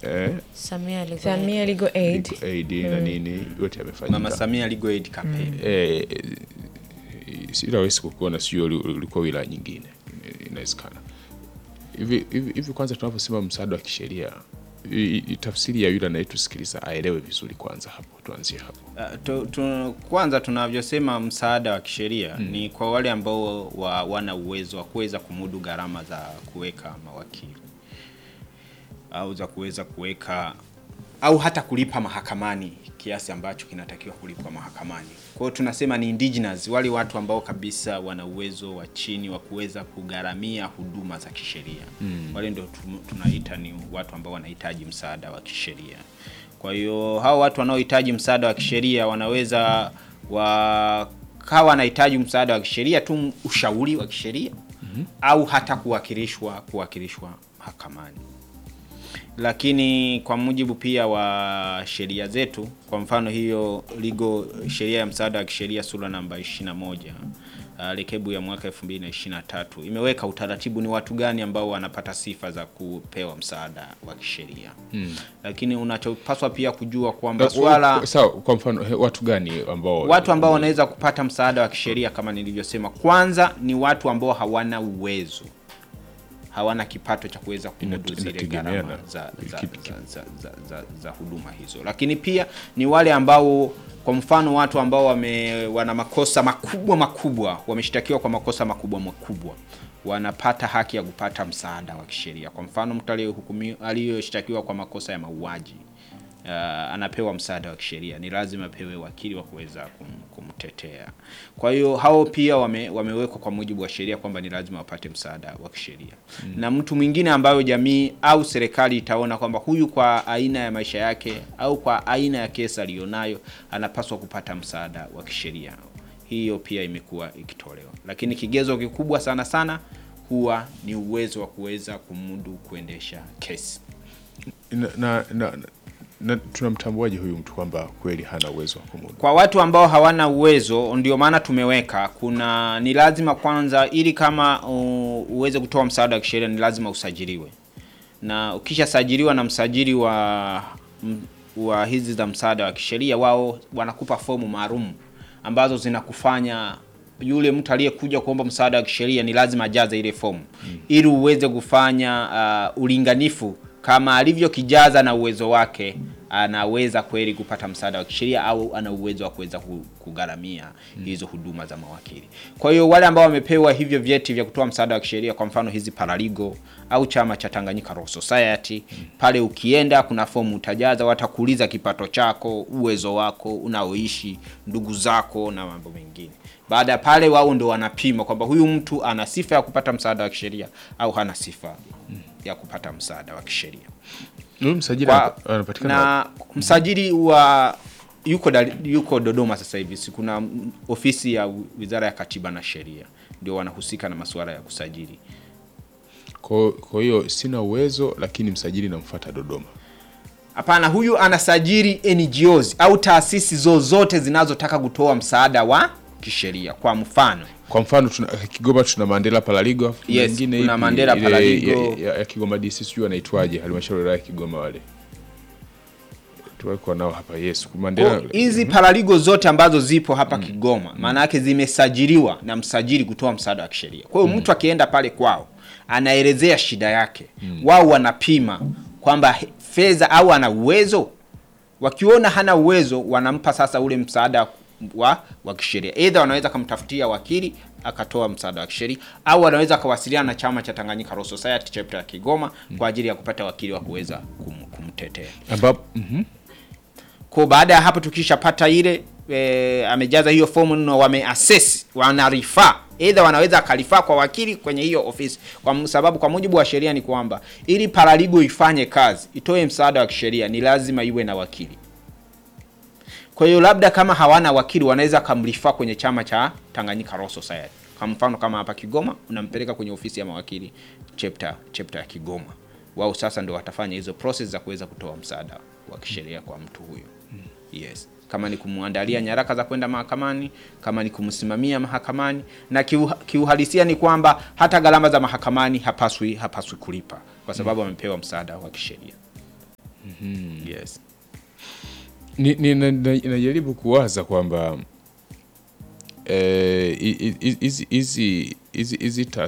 eh, Samia Legal Samia Legal Aid. aid na nini yote yamefanyika. Mama Samia Legal Aid campaign. eh, sirawezi kukuona sio ulikuwa wilaya nyingine eh, inawezekana hivi hivi hivi kwanza tunaposema msaada wa kisheria i- i- tafsiri ya yule anayetusikiliza aelewe vizuri kwanza hapo tuanzie hapo Uh, tu, tu, kwanza tunavyosema msaada wa kisheria ni kwa wale ambao wa, wana uwezo wa kuweza kumudu gharama za kuweka mawakili au za kuweza kuweka au hata kulipa mahakamani kiasi ambacho kinatakiwa kulipwa mahakamani. Kwa hiyo tunasema ni indigenous, wale watu ambao kabisa wana uwezo wa chini wa kuweza kugharamia huduma za kisheria mm. Wale ndio tu- tunaita ni watu ambao wanahitaji msaada wa kisheria. Kwa hiyo hao watu wanaohitaji msaada wa kisheria wanaweza wakawa wanahitaji msaada wa kisheria tu, ushauri wa kisheria mm-hmm. au hata kuwakilishwa kuwakilishwa mahakamani lakini kwa mujibu pia wa sheria zetu, kwa mfano hiyo ligo sheria ya msaada wa kisheria sura namba 21 uh, rekebu ya mwaka 2023 imeweka utaratibu ni watu gani ambao wanapata sifa za kupewa msaada wa kisheria hmm. Lakini unachopaswa pia kujua kwamba swala sawa kwa mfano he, watu gani ambao watu ambao wanaweza kupata msaada wa kisheria kama nilivyosema, kwanza ni watu ambao hawana uwezo, hawana kipato cha kuweza kumudu Inate- zile inategemeana. gharama za, za, Kipi- za, za, za, za, za huduma hizo, lakini pia ni wale ambao kwa mfano watu ambao wame, wana makosa makubwa makubwa, wameshtakiwa kwa makosa makubwa makubwa wanapata haki ya kupata msaada wa kisheria. Kwa mfano mtu aliyehukumiwa aliyoshtakiwa kwa makosa ya mauaji uh, anapewa msaada wa kisheria, ni lazima apewe wakili wa kuweza kum, kumtetea. Kwa hiyo hao pia wame, wamewekwa kwa mujibu wa sheria kwamba ni lazima wapate msaada wa kisheria mm. Na mtu mwingine ambayo jamii au serikali itaona kwamba huyu kwa aina ya maisha yake au kwa aina ya kesi aliyonayo anapaswa kupata msaada wa kisheria, hiyo pia imekuwa ikitolewa, lakini kigezo kikubwa sana sana huwa ni uwezo wa kuweza kumudu kuendesha kesi. na, na, na, na tunamtambuaje huyu mtu kwamba kweli hana uwezo wa kumudu Kwa watu ambao hawana uwezo, ndio maana tumeweka kuna, ni lazima kwanza, ili kama uh, uweze kutoa msaada wa kisheria ni lazima usajiliwe, na ukishasajiliwa na msajili wa m- wa hizi za msaada wa kisheria, wao wanakupa fomu maalum ambazo zinakufanya yule mtu aliyekuja kuomba msaada wa kisheria ni lazima ajaze ile fomu mm. ili uweze kufanya uh, ulinganifu kama alivyokijaza na uwezo wake anaweza kweli kupata msaada wa kisheria au ana uwezo wa kuweza ku- kugharamia hizo huduma za mawakili. Kwa hiyo wale ambao wamepewa hivyo vyeti vya kutoa msaada wa kisheria, kwa mfano hizi paraligo au chama cha Tanganyika Law Society, pale ukienda kuna fomu utajaza, watakuuliza kipato chako, uwezo wako, unaoishi, ndugu zako na mambo mengine. Baada ya pale, wao ndo wanapima kwamba huyu mtu ana sifa ya kupata msaada wa kisheria au hana sifa ya kupata msaada wa kisheria huyu msajili kwa, anapa- anapatikana wapi? na msajili wa yuko, Dar- yuko Dodoma sasa hivi. Si kuna mm, ofisi ya Wizara ya Katiba na Sheria ndio wanahusika na masuala ya kusajili. Kwa kwa hiyo sina uwezo lakini msajili namfuata Dodoma. Hapana, huyu anasajili NGOs au taasisi zozote zinazotaka kutoa msaada wa kisheria. Kwa mfano Kwa mfano tuna Kigoma tuna Mandela Paraligo afu kuna Yes, nyingine kuna ipi? Mandela Ile Paraligo. ya, ya, ya Kigoma DC sijui anaitwaje halmashauri ya wilaya ya Kigoma wale. Tulikuwa nao hapa yes. Mandela Kwa hizi paraligo zote ambazo zipo hapa Kigoma maana yake zimesajiliwa na msajili kutoa msaada wa kisheria. Kwa hiyo mtu akienda pale kwao anaelezea shida yake, wao wanapima kwamba he- fedha au ana uwezo. Wakiona hana uwezo, wanampa sasa ule msaada wa, wa kisheria. Either wanaweza kumtafutia wakili akatoa msaada wa kisheria au wanaweza akawasiliana na chama cha Tanganyika Law Society chapter ya Kigoma kwa ajili ya kupata wakili wa kuweza kum, kumtetea. ambapo mhm. Kwa baada ya hapo tukishapata ile e, amejaza hiyo fomu no, wameassess wanarifaa, either wanaweza akalifaa kwa wakili kwenye hiyo ofisi, kwa sababu kwa mujibu wa sheria ni kwamba ili paraligo ifanye kazi, itoe msaada wa kisheria, ni lazima iwe na wakili. Kwa hiyo labda kama hawana wakili, wanaweza kamrifaa kwenye chama cha Tanganyika Law Society. Kwa mfano kama hapa Kigoma, unampeleka kwenye ofisi ya mawakili chapter chapter ya Kigoma. Wao sasa ndio watafanya hizo process za kuweza kutoa msaada wa kisheria kwa mtu huyo. Yes. Kama ni kumwandalia nyaraka za kwenda mahakamani, kama ni kumsimamia mahakamani, na kiuha- kiuhalisia ni kwamba hata gharama za mahakamani hapaswi hapaswi kulipa kwa sababu amepewa msaada wa kisheria. yes Ni- ni- na- na- najaribu kuwaza kwamba eh, hi- hi- hizi hizi hizi hizi